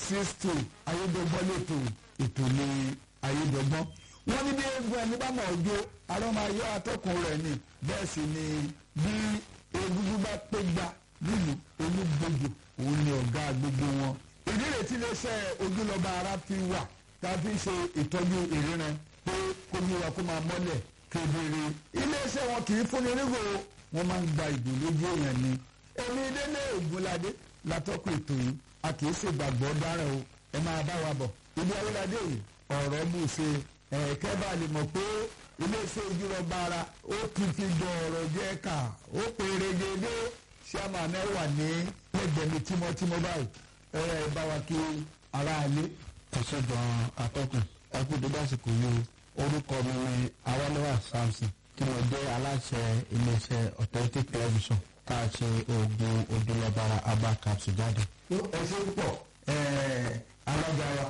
sixty ayédọ́gbọ́n lẹ́tọ̀ ètò ní ayédọ́gbọ́n wọ́n ní bí eégún ẹni bá mọ̀ ọjọ́ arọ́ máa yọ atọ́kùn rẹ̀ ni bẹ́ẹ̀ sì ni bí egungun bá pé gba nílùú olúgbòjò òun ni ọ̀gá gbogbo wọn. ìdí rẹ̀ tí iléeṣẹ́ ojúlọ́ba ara fi wà tá a fi ṣe ìtọ́jú ìríran pé kó ní wa kó máa mọ́lẹ̀ kedere. iléeṣẹ́ wọn kì í fúnni nígò wọ́n máa ń gba ìgò lójú èèyàn ni. èmi délé ògúnládé látọ́kùn ètò yìí a kì í ṣègbàgbọ́ dáràn o ẹ máa bá wa bọ̀. ibi awúládé yìí ọ̀rọ̀ bù ṣe ẹ̀ẹ́kẹ́ bá lè mọ̀ pé iléeṣẹ́ ojúlọ́ba ara ó ti fi jọ ọ̀rọ̀ jẹ́ ká ó pèrègede ṣáàmà mẹ́wàá ní lẹ́gbẹ̀ẹ́ mi tímọ́tímọ́ báyìí ẹ ẹ bá wa kí aráalé. ẹ̀ṣẹ̀ gan-an atọ́kùn ẹkú dédé àsìkò yìí o orúkọ mi ni awálẹ́wà samson tí mo jẹ́ aláṣẹ iléeṣẹ́ authentic television tá a ṣe oògùn ojúlọ́bara aba capsule jáde. ẹ ṣe púpọ̀ alága wa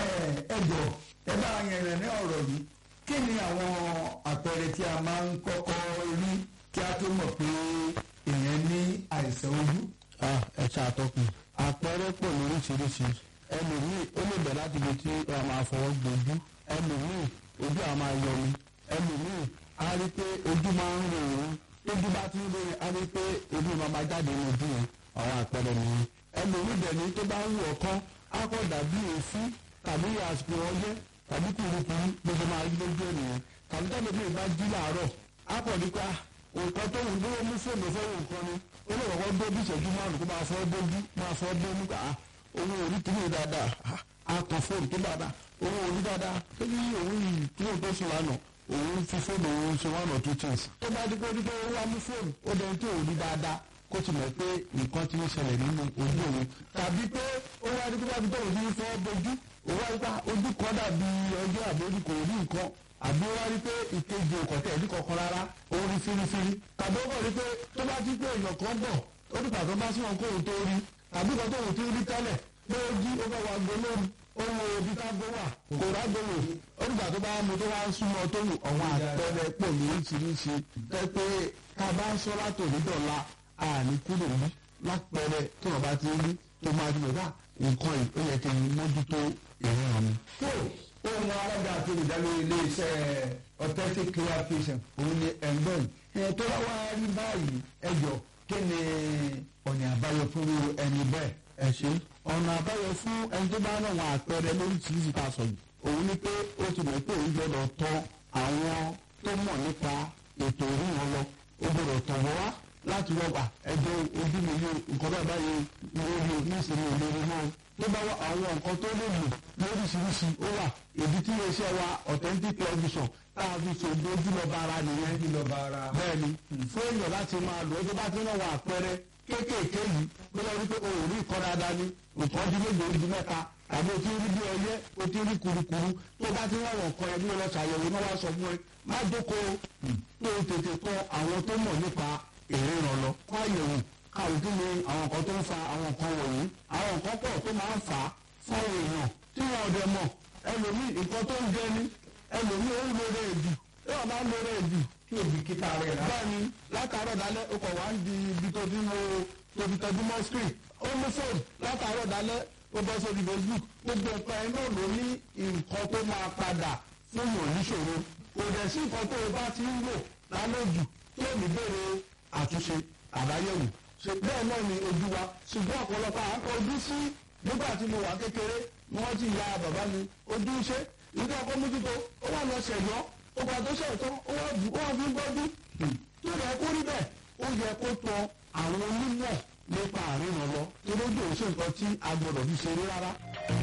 ẹ jọ ẹ bá yẹn rẹ̀ ní ọ̀rọ̀ yìí kí ni àwọn àpẹẹrẹ tí a máa ń kọ́kọ́ rí kí a tó mọ̀ pé èèyàn ní àìsàn ojú. Ah, ẹ ṣe àtọkùn àpẹẹrẹ pọ̀ lóríṣiríṣi ẹlòmíì ó lè bẹ̀ láti ibi tí wọ́n máa fọwọ́ gbojú ẹlòmíì ojú àwọn máa yọ mi ẹlòmíì á rí pé ojú máa ń rò ó tójú bá ti ń rò ó á rí pé ojú máa máa jáde ní ojú yẹn àwọn àpẹẹrẹ nìyẹn ẹlòmíì dẹ̀ ní tó bá ń wọ̀ kán á kọ́ dàbí èéfín tàbí àsìkò ọyẹ́ tàbí kùrukùru bó ṣe máa rí lójú ènìyàn tàbí tàbí bí ìbá jí làárọ̀ á pọ̀ nípa nǹkan tó ń dúró mú fóònù fẹ́ràn nǹkan ni ó lè kọ́kọ́ dé bí ìṣẹ́jú márùn-ún kó máa fọ́ bójú máa fọ́ bó nígbà owó orí kìíní dáadáa á kọ fóònù tó dáadáa owó orí dáadáa tó ní òun yìí kí ló tó sùn lánàá òun fi fóònù òun ṣe one or two things tó bá dé pé dípé ó wá mú fóònù ó dẹni tí òun rí dáadáa kó ti mọ̀ pé nǹkan ti ń ṣẹlẹ̀ nínú ojú òun tàbí pé ó wá dípé bábí tó òun ti ń fọ́ bójú òun wá dípé ojú kan dàbí ọjọ́ àbójú kò rí nǹkan àbí wá rí pé ìkejì òkọ̀tẹ̀ ẹ̀dí kankan rárá ó rí fírífírí tàbí ó kọ̀ rí pé tó bá ti pé èèyàn kan bọ̀ ó ní pàtó bá sí wọn kó òun tó rí tàbí kan tó òun ti rí tẹ́lẹ̀ pé ó jí ó bá wa gbé lóru ó wo ibi tá a gbé wà kò rágbó wò ó nígbà tó bá mu tó wá ń súnmọ́ tó wù ọ̀wọ́n àpẹẹrẹ pọ̀ lóríṣiríṣi tẹ́ pé ká bá ń sọ látòrí dọ̀la àní kúrò ní lápẹẹrẹ tí wọn bá ti rí tó máa ti lè dá nǹkan yìí ó yẹ kí n mójútó ìríran mi. tó ohun alága àti olùdarí iléeṣẹ́ authentic clear vision òun ni ẹ̀gbọ́n ẹ̀ tó wá wá rí báyìí ẹjọ́ kí ni ọ̀nà àbáyọ fún ẹni bẹ́ẹ̀. ẹ ṣe ọ̀nà àbáyọ fún ẹni tó bá náà wọn àpẹẹrẹ lóríṣiríṣi tá a sọ yìí òun ni pé ó ti mọ̀ pé òun gbọ́dọ̀ tọ̀ àwọn tó mọ̀ nípa ètò ìríran lọ ó gbọ́dọ̀ tọ̀ wọ́n wá láti wọ́pà ẹjọ́ ojú mi yóò nǹkan bá báyìí lórí nísìnyí olórí náà tó bá wá àwọn nǹkan tó lè lò lóríṣiríṣi ó wà ìdí tí iléeṣẹ́ wa authentic television tá a fi ṣòdo ojúlọ́ba ara nìyẹn ojúlọ́ba ara. bẹ́ẹ̀ni fún èèyàn láti máa lò ó tó bá ti náà wọ àpẹẹrẹ kéékèèké yìí tó lọ rí pé o ò rí nǹkan dáadáa ni nǹkan di méje ó di mẹ́ta tàbí o ti rí bí ọyẹ́ o ti rí kurukuru tó bá ti náà wọ nǹkan ẹbí lọ ṣàyẹ̀wò náà wá sọ fún ẹ má jókòó tó o tètè kọ àwọn tó mọ̀ nípa ìríran lọ kó àyẹ̀wò káwé kí ni àwọn nǹkan tó ń fa àwọn nǹkan wọ̀nyí àwọn nǹkan pọ̀ tó máa ń fà á fáwọn èèyàn tí wọn ọdẹ mọ̀ ẹlòmíì nǹkan tó ń jẹ ni ẹlòmíì ó ń lóore èdù tí wọn máa ń lóore èdù kí òbíkítà rẹ̀ rà. bẹ́ẹ̀ni látàárọ̀ dalẹ́ o kò wá ń di ibi tó ti ń wo tó fi tọ́jú mọ́ screen ó mú fóònù látàárọ̀ dalẹ́ ó bọ́ sórí facebook gbogbo nǹkan ẹ̀ náà ló ní nǹkan tó máa padà fún yàn níṣòro kò dẹ̀ sí nǹkan tó o bá ti ń lò lálejò tí ò ní bèrè àtúnṣe àbáyẹ̀wò ṣe bẹ́ẹ̀ náà ni ojú wa ṣùgbọ́n ọ̀pọ̀lọpọ̀ à ń kọjú sí nígbà tí mo wà kékeré ni wọ́n ti ya bàbá mi ojú ṣe ìdí ọkọ mójútó ó wà lọ ṣẹ̀yọ́ ó gbà tó ṣẹ̀tọ́ ó wà bù ó wà fi ń gbọ́jú tó yẹ kó rí bẹ́ẹ̀ ó yẹ kó tọ àwọn onímọ̀ nípa àríran lọ torí ojú òṣèlú nǹkan tí a gbọdọ̀ fi ṣeré rárá